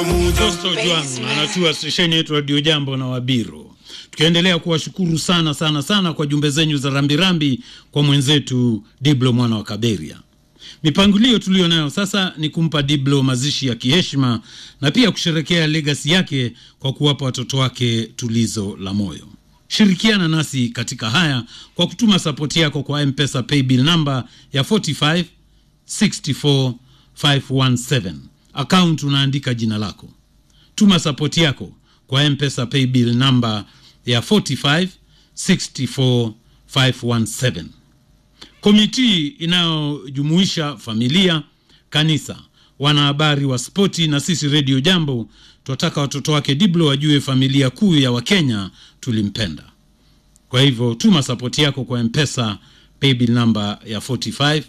Costo Juang anatua stesheni yetu Radio Jambo na Wabiro, tukiendelea kuwashukuru sana sana sana kwa jumbe zenyu za rambirambi kwa mwenzetu Diblo mwana wa Kaberia. Mipangilio tuliyo nayo sasa ni kumpa Diblo mazishi ya kiheshima na pia kusherekea legasi yake kwa kuwapa watoto wake tulizo la moyo. Shirikiana nasi katika haya kwa kutuma sapoti yako kwa M-Pesa paybill namba ya 45 64 517 account unaandika jina lako. Tuma sapoti yako kwa M-Pesa paybill namba ya 45 64 517. Komiti inayojumuisha familia, kanisa, wanahabari wa spoti na sisi redio Jambo tunataka watoto wake Diblo wajue familia kuu ya Wakenya tulimpenda. Kwa hivyo tuma sapoti yako kwa M-Pesa paybill namba ya 45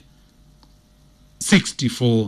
64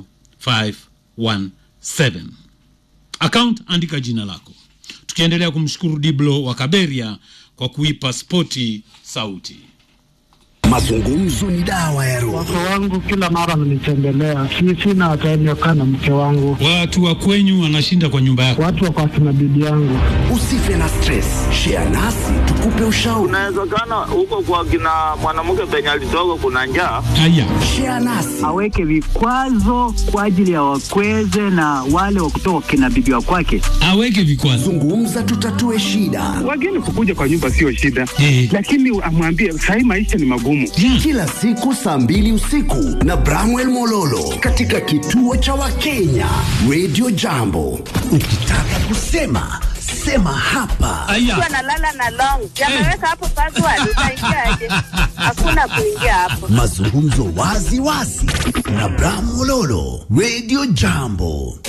517 account andika jina lako. Tukiendelea kumshukuru Diblo wa Kaberia kwa kuipa spoti sauti. Mazungumzo ni dawa ya roho. Wake wangu kila mara wananitembelea, si sina time ya kukaa na mke wangu. Watu wa kwenyu wanashinda kwa nyumba yako. Watu wako akina bibi yangu. Usife na stress, share nasi tukupe ushauri. Inawezekana huko kwa kina mwanamke penye alitoka kuna njaa. Haya, Share nasi aweke vikwazo kwa ajili ya wakweze na wale wa kutoka kina bibi wa kwake. aweke vikwazo. zungumza, tutatue shida. Wageni kukuja kwa nyumba sio shida, Eh. lakini amwambie sahii maisha ni magumu. Yeah. Kila siku saa mbili usiku na Bramwell Mololo katika kituo cha Wakenya Radio Jambo. Ukitaka kusema sema hapa. Aya. analala na long yameweka hapo password, utaingiaje? Hakuna kuingia hapo. Mazungumzo wazi wazi na Bram Mololo Radio Jambo.